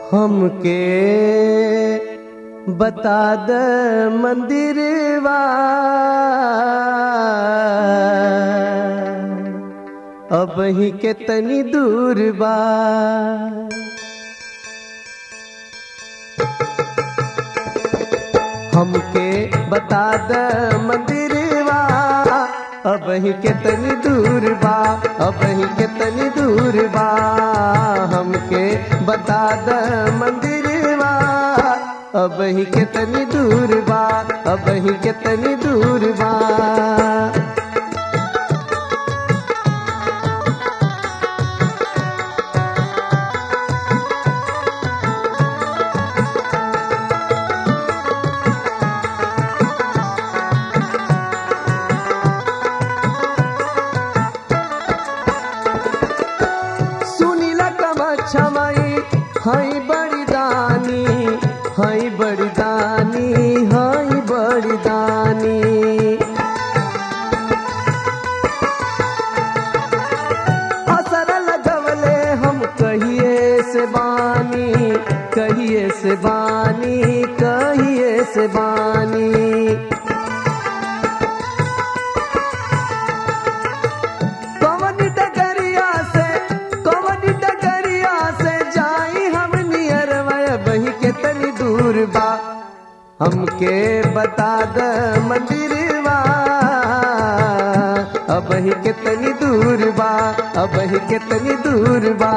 हमके बता द मंदिरवा अब ही के तनी दूर बा हमके बता द मंदिरवा अब ही के तनी दूर बा अब ही के तनी दूर बा हमके बता द मंदिरवा अब ही के तनी दूर बा अब ही के तनी दूर बा सुनीला कमा छमाई हई बड़ी दानी हई बड़ी दानी हई बड़ी दानी असर लगवले हम कहिए से बानी कहिए से बानी कहिए से बानी कवन डगरिया से कवन डगरिया से जाई हम नियर बही के तनी दूर बा हमके बता द मंदिरवा अब ही के तनी दूर बा अब ही के तनी दूर बा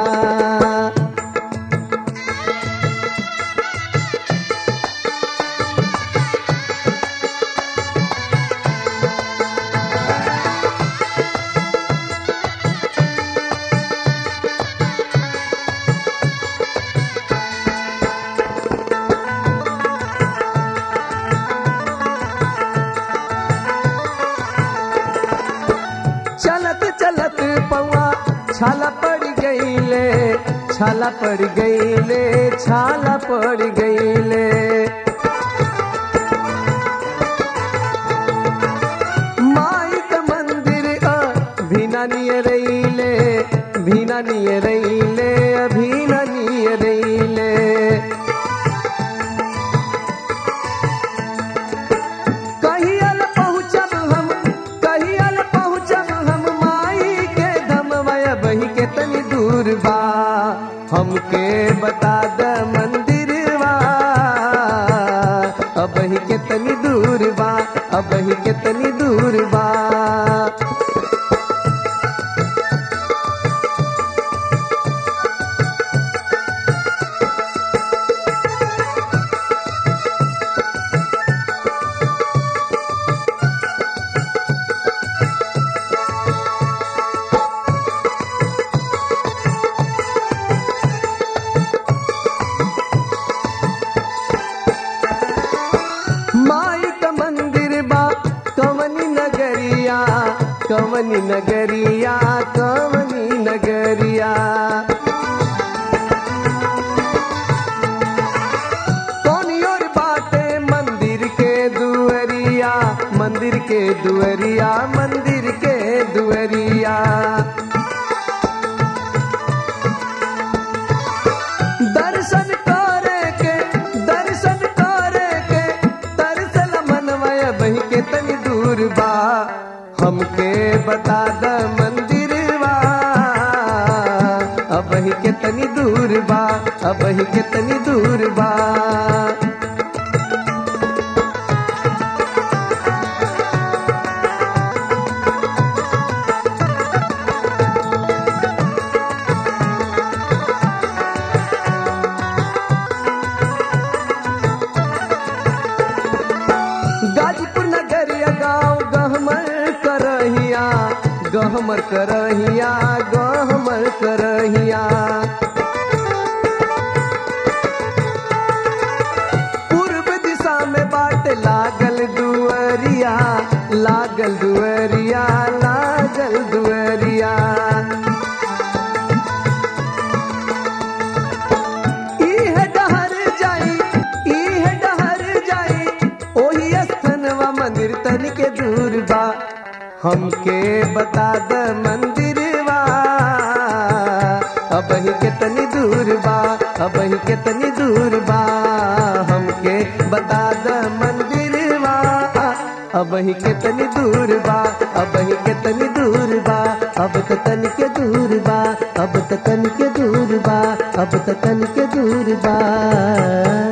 चलत चलत पौआ छाला पड़ गईले छाला पड़ गईले छाला पड़ गईले माई का मंदिर अ भीना निय रईले भीना निय रईले अभीना निय रईले कहियल पहुँचब हम कहियल पहुँचब हम माई के धमवय बही के तनी दूर बा हमके बता द मंदिरवा अब ही के तनी दूर बा अब ही के तनी दूर बा माई का मंदिर बा कवनी नगरिया कवनी नगरिया कवनी नगरिया कौनी और बाटे मंदिर के दुअरिया मंदिर के दुअरिया मंदिर के दुअरिया दर्शन करे के दर्शन करे के तरसल मनवय बही के तनी दूर बा हमके बता द मंदिरवा अब ही के तनी दूर बा अब ही के तनी दूर बा गाजीपुर नगरिया गाँव गहमर करहिया गहमर करहिया गहमर करहिया पूर्व दिशा में बाट लागल दुअरिया लागल दुअरिया लागल दुअरिया इह डहर जाई इह डहर जाई ओही स्थनवा मंदिर तनिके दूर बा हमके बता द मंदिरवा अब ही कितनी दूर बा अब ही कितनी दूर बा हमके बता द मंदिरवा अब ही कितनी दूर बा अब ही कितनी दूर बा अब तो तन के दूर बा अब तो तन के दूर बा अब तो तन के दूर बा